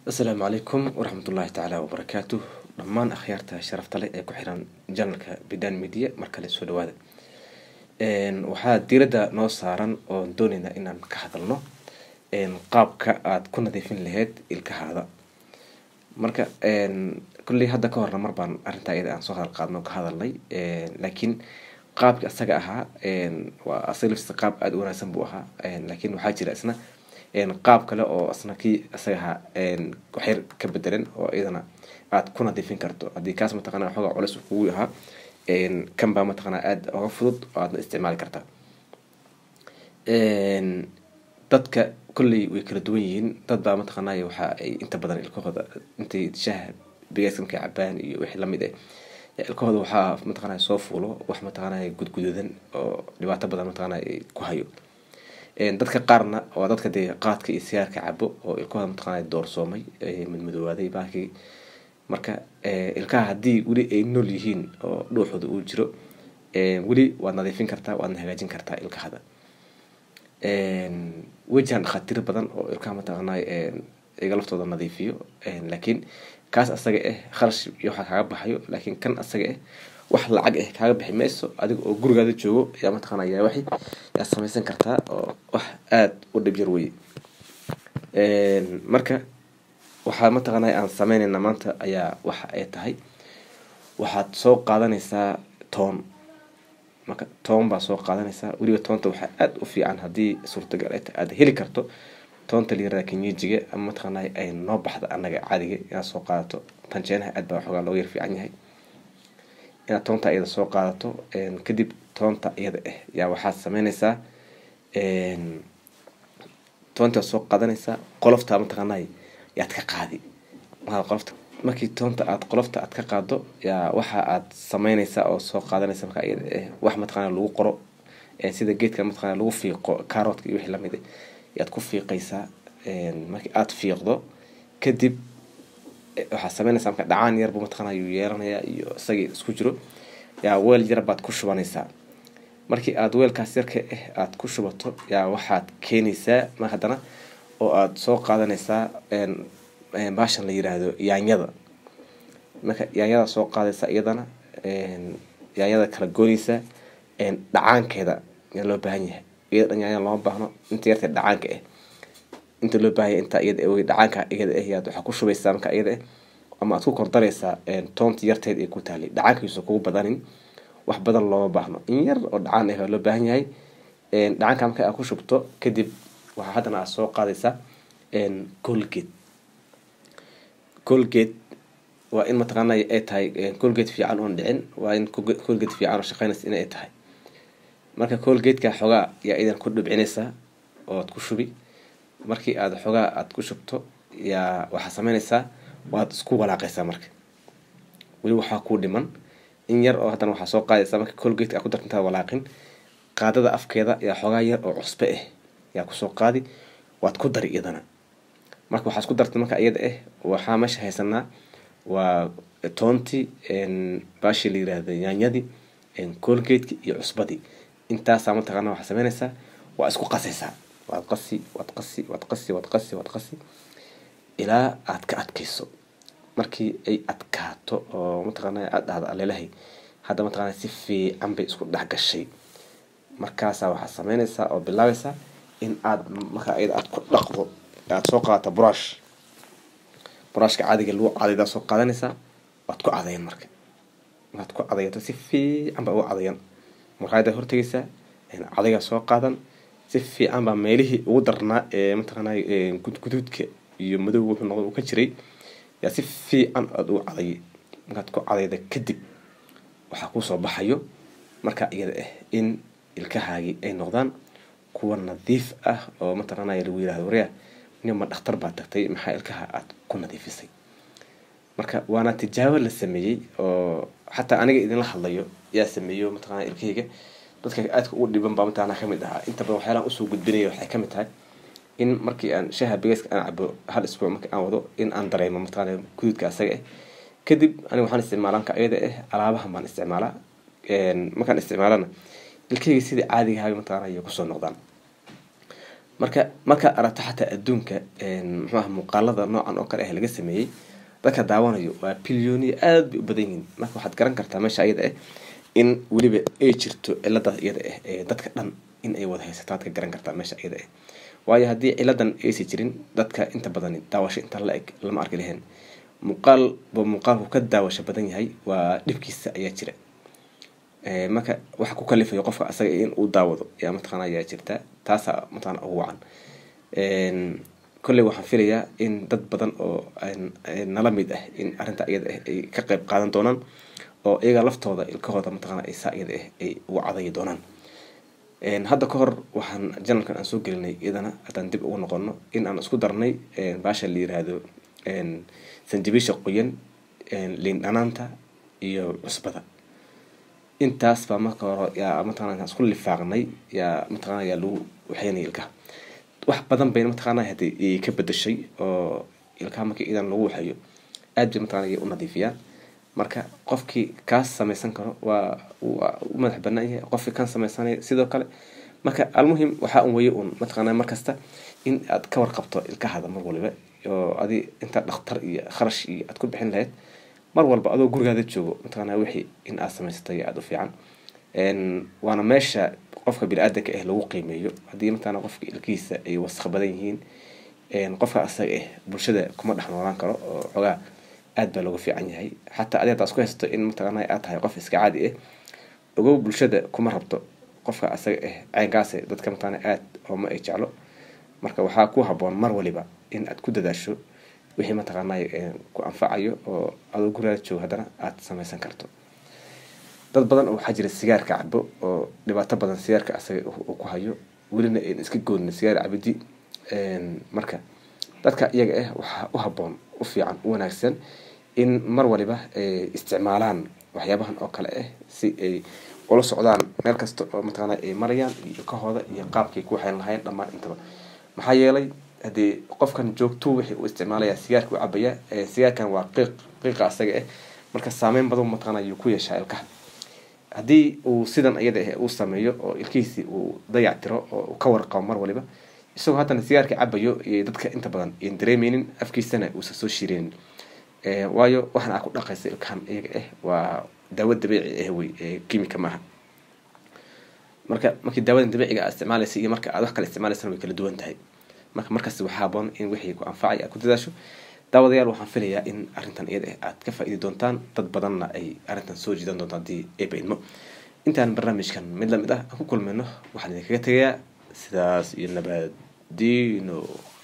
asalaamu calaykum waraxmatullaahi tacaala wabarakaatu dhammaan akhyaarta sharafta leh ee ku xiran janalka bidan media mar kale soo dhawaada waxaa diiradda noo saaran oon dooneynaa inaan ka hadalno qaabka aada ku nadiifin lahayd ilkahaada marka kulley hadda ka horna mar baan arrintaa iyada aan soo hadal qaadno ka hadalnay laakiin qaabka asaga ahaa waa asaga laftiisa qaab aada u wanaagsan buu ahaa laakiin waxaa jira isna qaab kale oo isna kii isaga ahaa waxyar ka bedelan oo iyadana aada ku nadiifin karto haddii kaas mataqana xoogaa culeys kugu ahaa kan baa mataqana aada oga fudud oo aadna isticmaali kartaa dadka kolley way kala duwan yihiin dad baa mataqanay waxa ay inta badan ilkahooda intay shaha bigaaska markay cabaan iyo wixii lamid ah ilkahooda waxaa mataqanay soo fuulo wax mataqanay gudgududan oo dhibaato badan mataqanay ku hayo dadka qaarna waa dadka dee qaadka iyo sigaarka cabo oo ilkahooda mataqanay doorsoomay madmadowaaday baakii marka ilkaha haddii weli ay nool yihiin oo dhuuxooda uu jiro weli waad nadiifin kartaa waadna hagaajin kartaa ilkahada wejihan dhakhaatiir badan oo ilkaha mataqanay iga laftooda nadiifiyo laakiin kaas asaga ah kharash iyo waxaa kaaga baxayo laakiin kan asaga ah wax lacag ah kaaga bixi mayso adiga oo gurigaada joogo yaa mataqana yaa waxi yaa samaysan kartaa oo wax aada u dhib yar weye marka waxaa mataqana aan sameynayna maanta ayaa waxa ay tahay waxaad soo qaadanaysaa toon marka toon baa soo qaadanaysaa weliba toonta waxaa aada u fiican haddii suurtagal ay tahay aada heli karto toonta layirahda kenyejiga ama mataqana ay noo baxda anaga caadiga inaad soo qaadato tanjeenaha aad baa waxoogaa looga yar fiican yahay inaad toonta iyada soo qaadato kadib toonta iyada ah yaa waxaad sameynaysaa toonta soo qaadanaysaa qolofta mataqaanay yaad ka qaadi qolofta markii toonta aad qolofta aad ka qaado yaa waxa aad sameynaysaa oo soo qaadanaysa marka iyada ah wax mataqana lagu qoro sida geedka mataqana lagu fiiqo carootka iyo wixii lamid ah yaad ku fiiqaysaa markii aada fiiqdo kadib waxaad sameynaysaa marka dhacaan yarbu mataqana yuu yeelanayaa iyo isagii isku jiro yaa weel yar baad ku shubanaysaa markii aada weelkaas yarka ah aada ku shubato yaa waxaad keenaysaa mar haddana oo aada soo qaadanaysaa baashan la yiraahdo yaanyada marka yaanyada soo qaadaysa iyadana yaanyada kala goonaysaa dhacaankeeda yaa loo baahan yahay iyada dhan yaanya looma baahno inta yarta dhacaanka ah inta loo baahanya inta iyada dhacaanka iyada ah yaad waxaa ku shubaysaa marka iyada ah ama aad ku kordaraysaa toonta yarteed ee ku taalay dhacaankiisa kugu badanin wax badan looma baahno in yar oo dhacaan ah waa loo baahan yahay dhacaanka marka aad ku shubto kadib waxaa haddana aad soo qaadaysaa colgate colgate waa in mataqaana ay tahay colgate fiican oon dhicin waa in colgate fiican oo shaqeynaysa inay tahay marka colgateka xoogaa yaa idan ku dhibcinaysaa ooad ku shubi markii aada xoogaa aada ku shubto yaa waxaa sameynaysaa waad isku walaaqaysaa marka weli waxaa kuu dhiman in yar oo haddana waxaa soo qaadaysaa marka colgateka aad ku darta intaad walaaqin qaadada afkeeda yaa xoogaa yar oo cusbe ah yaa kusoo qaadi waad ku dari iyadana marka waxaa isku dartay marka iyada ah waxaa meesha haysanaa waa toontii baashii la yiraahda yaanyadii colgateki iyo cusbadii intaasaa mataqaana waxaa sameynaysaa waa isku qasaysaa waad qasi waad qasi waad qasi waad qasi waad qasi ilaa aad ka adkayso markii ay adkaato oo mataqaana aad dhahdo alelahay hadda mataqana si fiican bay isku dhex gashay markaasaa waxaad sameynaysaa oo bilaabaysaa in aad markaa iyada aad ku dhaqdo aad soo qaadato brush brushka caadiga lagu cadaydaa soo qaadanaysaa waad ku cadayan marka waad ku cadayato si fiican baa ugu cadayan markaada hortegaysaa cadaygaa soo qaadan si fiican baa meelihii ugu darnaa ee mataqaana gudguduudka iyo madow wuxuu noqda uu ka jiray yaa si fiican aada ugu cadayay markaad ku cadayda kadib waxaa kuusoo baxayo marka iyada ah in ilkahaagii ay noqdaan kuwa nadiif ah oo mataqaanaya lagu yirahdo waryaa nima dhakhtar baa tagtay maxaa ilkaha aada ku nadiifisay marka waana tijaabo la sameeyey oo xataa aniga idinla hadlayo yaa sameeyo mataqana ilkahayga dadka aadka ugu dhiban baa mataqana kamid ahaa inta badan waxyaalahan usoo gudbinaya waxay kamid tahay in markii aan shaha bigeyska aan cabo hal isbuuc markii aan wado in aan dareemo mataqana guduudka asaga ah kadib aniga waxaan isticmaalaa marka iyada ah alaabahan baan isticmaalaa markaan isticmaalana ilkahayga sidii caadiga ahaga mataqana ayay kusoo noqdaan marka markaad aragto xataa adduunka muxuaha muuqaalada noocan oo kale ah laga sameeyey dadka daawanayo waa bilyooniya aada bay u badan yihiin marka waxaad garan kartaa meesha ayada ah in weliba ay jirto ciladaas iyada ah ee dadka dhan in ay wada haysato aad ka garan kartaa meesha iyada ah waayo haddii ciladan aysa jirin dadka inta badan daawasho inta la eg lama arki lahayn muuqaal ba muuqaalku ka daawasho badan yahay waa dhibkiisa ayaa jira marka waxa ku kalifayo qofka asaga in uu daawado yaa mataqaana ayaa jirta taasaa mataqana ugu wacan kolley waxaan filayaa in dad badan oo nala mid ah in arrinta iyada ah ay ka qayb qaadan doonaan oo iyaga laftooda ilkahooda mataqana ay saa iyada ah ay ugu cadayi doonaan hadda ka hor waxaan janalkan aan soo gelinay iyadana haddaan dib ugu noqono in aan isku darnay baasha la yiraahdo sanjabiisha qoyan liin dhanaanta iyo cusbada intaas baa marka hore yaa mataqana isku lifaaqnay yaa mataqana yaa lagu waxeynaya ilkaha wax badan bayna mataqaana hadii ka bedeshay oo ilkaha markii idan lagu waxeeyo aad bay mataqana u nadiifiyaan marka qofkii kaas samaysan karo waa waa u madax banaan yahay qofkii kan samaysanaya sidoo kale marka almuhim waxaa un weye un mataqaana markasta in aad ka warqabto ilkahada mar waliba oo adi inta dhakhtar iyo kharash iyo aad ku bixin lahayd mar walba adoo gurigaada joogo mataqaana wixii in aad samaysatay aada u fiican waana meesha qofka bini-aadanka ah lagu qiimeeyo haddii mataqaana qofka ilkihiisa ay wasaq badan yihiin qofka asaga ah bulshada kuma dhex noolaan karo oo xogaa aad baa looga fiican yahay xataa adi haddaa isku haysato in mataqaana aad tahay qof iska caadi ah ogow bulshada kuma rabto qofka asaga ah caynkaase dadka mataqaana aad ooma ay jeclo marka waxaa ku haboon mar waliba in aad ku dadaasho wixii mataqaanay ku anfacayo oo adoo gurigaada joogo haddana aada samaysan karto dad badan oo waxaa jira sigaarka cabo oo dhibaato badan sigaarka asaga uu ku hayo welina ayn iska goodin sigaar cabidi marka dadka iyaga ah waxaa u haboon u fiican u wanaagsan in mar waliba ay isticmaalaan waxyaabahan oo kale ah si ay ula socdaan meel kasta oo mataqaana ay marayaan iyo kahooda iyo qaabkay ku waxayn lahayn dhammaan intaba maxaa yeelay haddii qofkan joogto wixii uu isticmaalaya sigaarka u cabaya sigaarkan waa qiiq qiiqa asaga ah marka saameyn badan mataqaana ayuu ku yeeshaa ilkaha haddii uu sidan iyada ah uu sameeyo oo ilkihiisii uu dayac tiro oo ka warqabo mar waliba isagoo haddana sigaarka cabayo iyo dadka inta badan iyan dareemeynin afkiisana uusan soo shireynin waayo waxaan aa ku dhaqaysa ilkahan iyaga ah waa daawo dabiici ah wey kimika maaha marka markii daawadan dabiiciga aad isticmaalaysa iyo marka aad wax kale isticmaalaysana way kala duwan tahay marka markaas waxaa haboon in wixii ku anfacay aad ku dadaasho daawadayaal waxaan filayaa in arrintan iyada ah aad ka faa-idi doontaan dad badanna ay arrintan soo jiidan doonto haddii eeba idmo intaan barnaamijkan mid lamid ah aan ku kulmayno waxaan idinkaga tegayaa sidaas iyo nabadino